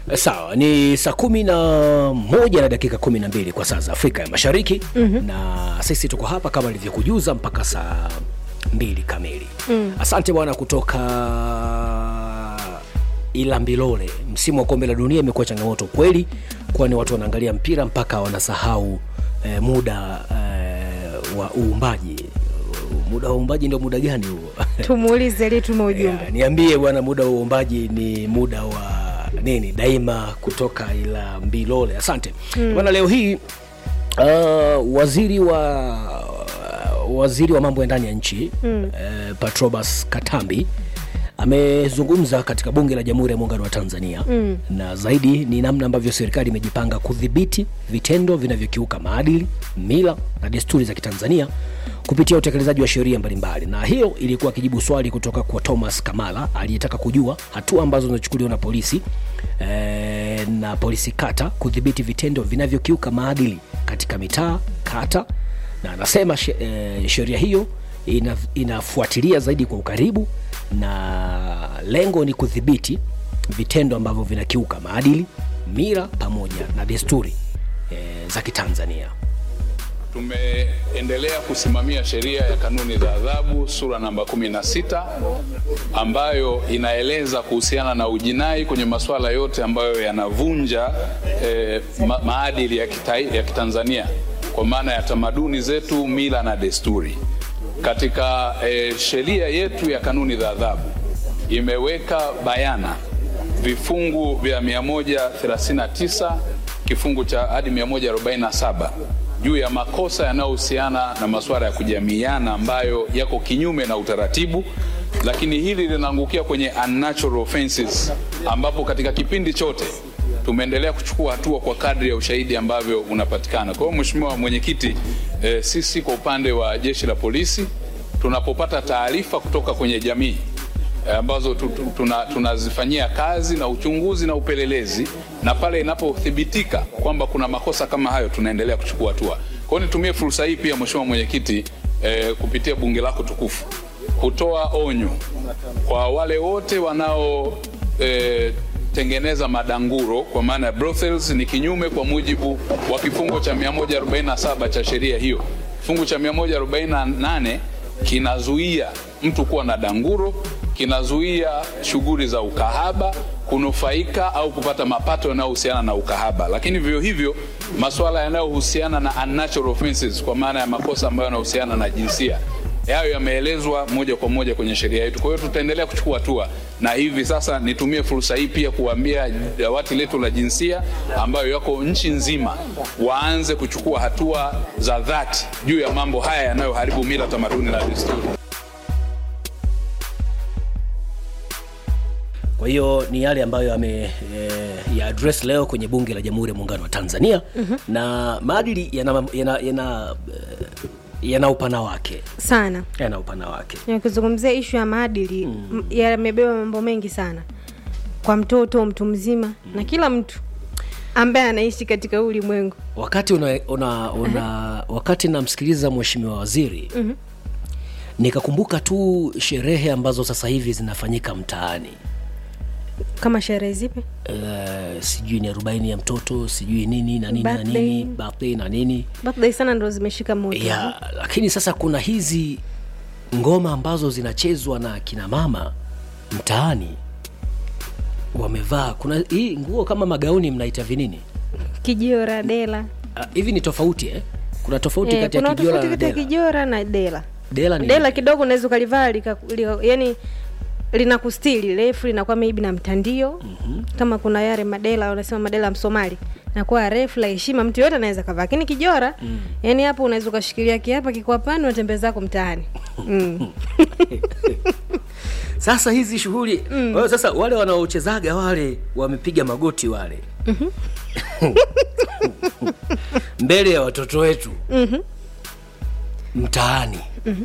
Sawa, ni saa kumi na moja na dakika kumi na mbili kwa saa za Afrika ya Mashariki mm-hmm. na sisi tuko hapa kama nilivyokujuza mpaka saa mbili kamili mm. Asante bwana kutoka Ilambilole. Msimu wa kombe la dunia imekuwa changamoto kweli, kwani watu wanaangalia mpira mpaka wanasahau eh, muda eh, wa uumbaji. Muda wa uumbaji ndio muda gani huo? tumuulize ili tume ujumbe Yeah, niambie bwana, muda wa uombaji ni muda wa nini? Daima kutoka ila Mbilole. Asante mm. bwana. Leo hii uh, waziri wa waziri wa mambo ya ndani ya nchi mm. uh, Patrobas Katambi amezungumza katika bunge la Jamhuri ya Muungano wa Tanzania mm. na zaidi ni namna ambavyo serikali imejipanga kudhibiti vitendo vinavyokiuka maadili, mila na desturi za Kitanzania kupitia utekelezaji wa sheria mbalimbali. Na hiyo ilikuwa akijibu swali kutoka kwa Thomas Kamala aliyetaka kujua hatua ambazo zinachukuliwa na polisi eh, na polisi kata kudhibiti vitendo vinavyokiuka maadili katika mitaa, kata na anasema she, eh, sheria hiyo ina, inafuatilia zaidi kwa ukaribu na lengo ni kudhibiti vitendo ambavyo vinakiuka maadili, mila pamoja na desturi e, za Kitanzania. Tumeendelea kusimamia sheria ya kanuni za adhabu sura namba 16 ambayo inaeleza kuhusiana na ujinai kwenye masuala yote ambayo yanavunja eh, ma maadili ya, kita, ya Kitanzania kwa maana ya tamaduni zetu, mila na desturi. Katika eh, sheria yetu ya kanuni za adhabu imeweka bayana vifungu vya 139 kifungu cha hadi 147 juu ya makosa yanayohusiana na masuala ya kujamiiana ambayo yako kinyume na utaratibu, lakini hili linaangukia kwenye unnatural offenses, ambapo katika kipindi chote tumeendelea kuchukua hatua kwa kadri ya ushahidi ambavyo unapatikana. Kwa hiyo Mheshimiwa Mwenyekiti, eh, sisi kwa upande wa jeshi la polisi tunapopata taarifa kutoka kwenye jamii ambazo tunazifanyia tuna kazi na uchunguzi na upelelezi, na pale inapothibitika kwamba kuna makosa kama hayo tunaendelea kuchukua hatua. Kwa hiyo nitumie fursa hii pia Mheshimiwa Mwenyekiti, eh, kupitia bunge lako tukufu kutoa onyo kwa wale wote wanao eh, tengeneza madanguro kwa maana ya brothels ni kinyume kwa mujibu wa kifungo cha 147 cha sheria hiyo. Kifungu cha 148 kinazuia mtu kuwa na danguro, kinazuia shughuli za ukahaba, kunufaika au kupata mapato yanayohusiana na ukahaba, lakini vivyo hivyo masuala yanayohusiana na unnatural offenses kwa maana ya makosa ambayo yanahusiana na jinsia hayo yameelezwa moja kwa moja kwenye sheria yetu. Kwa hiyo tutaendelea kuchukua hatua, na hivi sasa nitumie fursa hii pia kuambia dawati letu la jinsia ambayo yako nchi nzima waanze kuchukua hatua za dhati juu ya mambo haya yanayoharibu mila, tamaduni na desturi. Kwa hiyo ni yale ambayo ame e, ya address leo kwenye bunge la Jamhuri ya Muungano wa Tanzania mm-hmm. na maadili yana, yana, yana yana upana wake sana yana upana wake. Ukizungumzia ishu ya maadili mm. yamebeba mambo mengi sana kwa mtoto, mtu mzima mm. na kila mtu ambaye anaishi katika huu ulimwengu. Wakati una, una, una wakati namsikiliza mheshimiwa waziri mm-hmm. nikakumbuka tu sherehe ambazo sasa hivi zinafanyika mtaani kama sherehe zipi? Uh, sijui ni arobaini ya mtoto sijui nini na nini na nini birthday na nini birthday sana ndo zimeshika moto ya, lakini sasa kuna hizi ngoma ambazo zinachezwa na kina mama mtaani wamevaa kuna hii nguo kama magauni mnaita vinini kijora dela hivi uh, ni tofauti eh? kuna tofauti Eh, kati ya kuna kijora tofauti na kati ya dela kijora na dela dela ni dela kidogo unaweza ukalivaa lika- lika- yani lina kustili refu linakuwa maybe na mtandio mm-hmm. kama kuna yale madela wanasema madela ya msomali nakuwa refu la heshima mtu yote anaweza kavaa lakini kijora mm. yani hapo unaweza ukashikilia kiapa kikwapani unatembea zako mtaani mm. sasa hizi shughuli mm. sasa wale wanaochezaga wale wamepiga magoti wale mbele ya watoto wetu Mhm. mtaani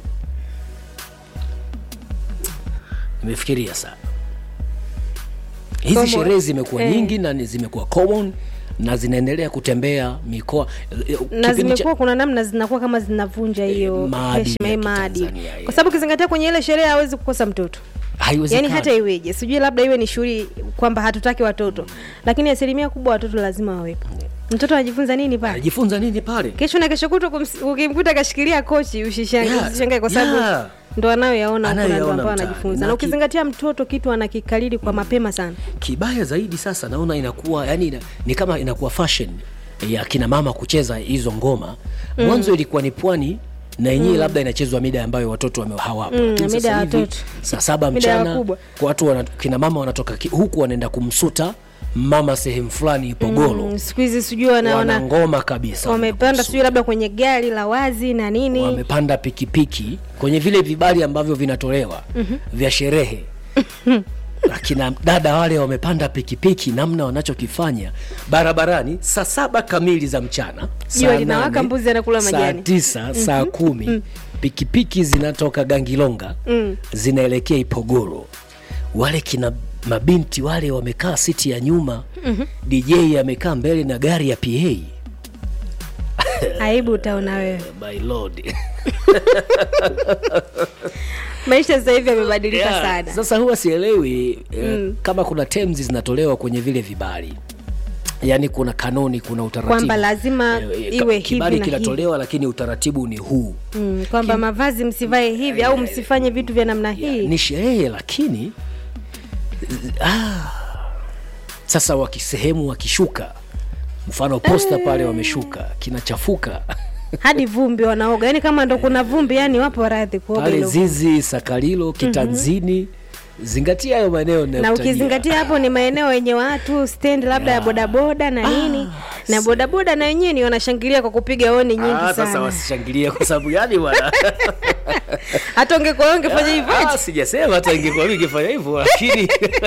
nimefikiria sana hizi Common. sherehe zimekuwa Eh. nyingi na ni- zimekuwa common na zinaendelea kutembea mikoa eh, na kipindi cha- zimekuwa kuna namna zinakuwa kama zinavunja hiyo maadili heshima ya hii maadili Kitanzania, yeah. kwa sababu ukizingatia kwenye ile sherehe hawezi kukosa mtoto Haiwezekani. yaani hata iweje sijui labda iwe ni shughuli kwamba hatutaki watoto lakini asilimia kubwa watoto lazima wawepo mtoto anajifunza nini pale anajifunza nini pale kesho na kesho kutwa kums- ukimkuta kashikilia kochi usishangae Yeah, usishangae kwa sababu yeah. ndo anayoyaona huko na ndo Anayoyaona ambao mtaani. anajifunza Na na ki- ukizingatia mtoto kitu anakikalili kwa mapema sana kibaya zaidi sasa naona inakuwa yani ina, ni kama inakuwa fashion ya kina mama kucheza hizo ngoma mwanzo ilikuwa ni pwani na yenyewe labda inachezwa mida ambayo watoto wame- hawapo Mm, Lakini mida sasa ya hivi, watoto. saa saba Mida ya mchana wakubwa. kwa watu wana, kina mama wanatoka ki, huku wanaenda kumsuta mama sehemu fulani ipogolo Mm, siku hizi sijui wanaona wana ngoma kabisa wamepanda wanakumsuta. sijui labda kwenye gari la wazi na nini wamepanda pikipiki kwenye vile vibali ambavyo vinatolewa vya sherehe akina dada wale wamepanda pikipiki namna wanachokifanya barabarani saa saba kamili za mchana saa Jua linawaka, nane, mbuzi anakula saa majani. tisa saa kumi pikipiki zinatoka gangilonga zinaelekea ipogoro wale kina mabinti wale wamekaa siti ya nyuma dj amekaa mbele na gari ya pa aibu utaona wewe my lord maisha sasa hivi yamebadilika Yeah, sana Sasa huwa sielewi eh, kama kuna terms zinatolewa kwenye vile vibali, yaani kuna kanuni, kuna utaratibu Kwamba lazima Eh, eh, iwe ka- kibali hivi na kinatolewa, lakini utaratibu ni huu. mm, kwamba mavazi msivae hivi au msifanye vitu vya namna hii Ni sherehe, lakini ah, sasa wakisehemu wakishuka, mfano posta pale wameshuka, kinachafuka hadi vumbi wanaoga yani kama ndo kuna vumbi yani wapo radhi kuoga pale hilo Zizi, Sakalilo, Kitanzini. Zingatia hayo maeneo na ninayokutajia. ukizingatia hapo ni maeneo yenye watu stand labda ya bodaboda na nini na bodaboda na wenyewe ni wanashangilia kwa kupiga honi nyingi Ah, sasa sana wasishangilie kwa sababu yani bwana hata ungekuwa ungefanya hivyo Ah, sijasema hata ingekuwa mimi ingefanya hivyo lakini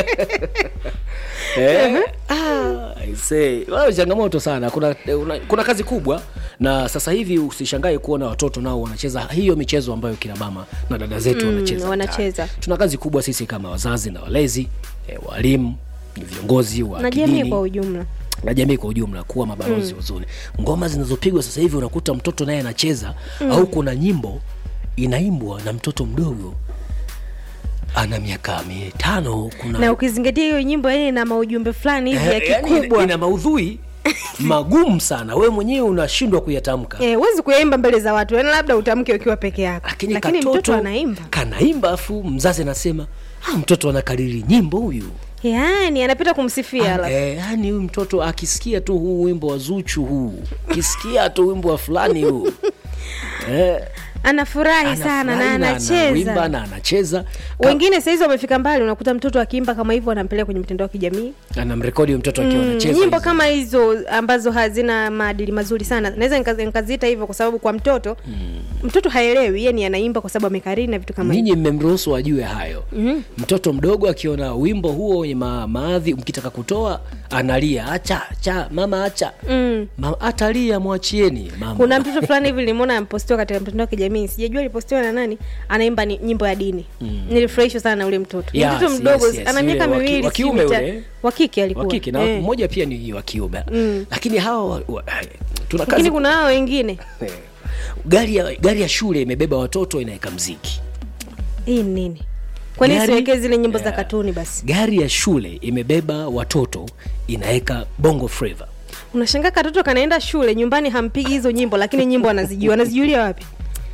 eh, ah, I say, wao changamoto sana kuna, una, kuna kazi kubwa na sasa hivi usishangae kuona watoto nao wanacheza hiyo michezo ambayo kina mama na dada zetu wanacheza wanacheza. mtaani. tuna kazi kubwa sisi kama wazazi na walezi eh, walimu viongozi wa na jamii kidini kwa ujumla na jamii kwa ujumla kuwa mabalozi wazuri. Ngoma zinazopigwa sasa hivi unakuta mtoto naye anacheza au kuna nyimbo inaimbwa na mtoto mdogo ana miaka mitano. Kuna na ukizingatia hiyo nyimbo yani na maujumbe fulani hivi ya Eh, yani kikubwa ina, ina maudhui magumu sana, wewe mwenyewe unashindwa kuyatamka. Eh, huwezi kuyaimba mbele za watu yani labda utamke ukiwa peke yako Lakini, lakini katoto mtoto anaimba kanaimba, afu mzazi anasema ah, mtoto anakariri nyimbo huyu yani anapita kumsifia alafu Eh, yani huyu mtoto akisikia tu huu wimbo wa Zuchu huu, akisikia tu wimbo wa fulani huu eh, anafurahi sana na anafurahi anaimba anacheza na anacheza Ka- wengine sahizi wamefika mbali unakuta mtoto akiimba kama hivyo anampeleka kwenye mitandao ya kijamii anamrekodi huyo mtoto akiwa Mm, anacheza nyimbo hizo. kama hizo ambazo hazina maadili mazuri sana naweza nika- nikaziita hivyo kwa sababu kwa mtoto mtoto haelewi yani anaimba kwa sababu amekariri na vitu kama hivyo ninyi mmemruhusu ajue hayo mtoto mdogo akiona wimbo huo wenye ma, maadhi mkitaka kutoa analia acha cha mama acha mm. Ma, atalia mwachieni mama kuna mtoto fulani hivi nilimwona ampostiwa katika mtandao wa kijamii sijajua alipostiwa na nani anaimba ni, nyimbo ya dini nilifurahishwa sana na ule mtoto ni Yes, mtoto mdogo yes, yes. ana miaka Yule wa ki- miwili wa sijui kiume mita- yule. wa kike alikuwa wa kike na Eh. mmoja pia ni wa kiume lakini hawa wa, wa, tuna kazi lakini kuna hao wengine Eh. gari ya, gari ya shule imebeba watoto inaweka mziki hii ni nini kwani Gari- siwekee zile nyimbo za Yeah. katuni basi gari ya shule imebeba watoto inaweka bongo flava unashangaa katoto kanaenda shule nyumbani hampigi hizo nyimbo lakini nyimbo anazijua anazijulia wapi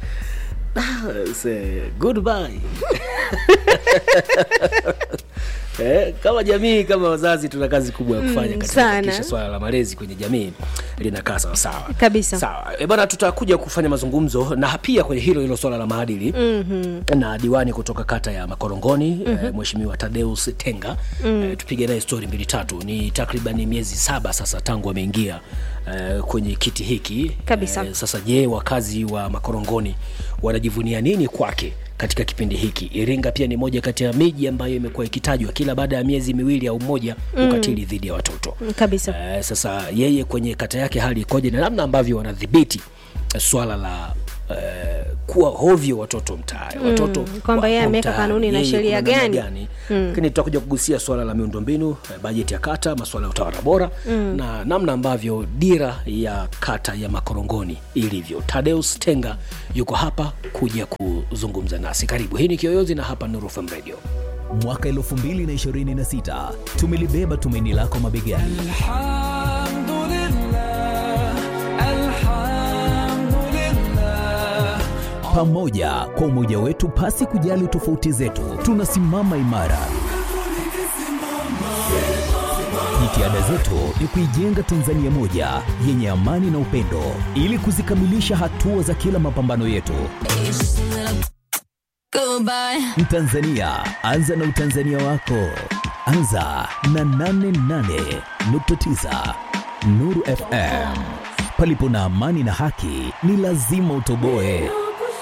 Say, goodbye Eh, kama jamii kama wazazi tuna kazi kubwa ya kufanya katika sana. kuhakikisha swala la malezi kwenye jamii linakaa sawasawa Kabisa. sawa e bana tutakuja kufanya mazungumzo na pia kwenye hilo hilo swala la maadili mm-hmm. na diwani kutoka kata ya makorongoni mm-hmm. eh, mheshimiwa tadeus tenga mm. eh, tupige naye stori mbili tatu ni takriban miezi saba sasa tangu ameingia eh, kwenye kiti hiki Kabisa. Eh, sasa je wakazi wa makorongoni wanajivunia nini kwake katika kipindi hiki iringa pia ni moja kati ya miji ambayo imekuwa ikitajwa kila baada ya miezi miwili au moja ukatili dhidi ya watoto Mm, kabisa Eh, sasa yeye kwenye kata yake hali ikoje na namna ambavyo wanadhibiti eh, swala la eh, kuwa hovyo watoto mtaani watoto kwamba yeye wapo ameweka mtaani, kanuni na yeye sheria kuna namna gani. lakini tutakuja kugusia swala la miundombinu eh, bajeti ya kata masuala ya utawala bora na namna ambavyo dira ya kata ya makorongoni ilivyo tadeus tenga yuko hapa kuja kuzungumza nasi karibu hii ni kiyoyozi na hapa Nuru FM radio mwaka 2026 tumelibeba tumaini lako mabegani الحمد لله الحمد لله pamoja kwa umoja wetu pasi kujali tofauti zetu tunasimama imara jitihada zetu ni kuijenga tanzania moja yenye amani na upendo ili kuzikamilisha hatua za kila mapambano yetu Goodbye. mtanzania anza na utanzania wako anza na 88.9 nuru fm palipo na amani na haki ni lazima utoboe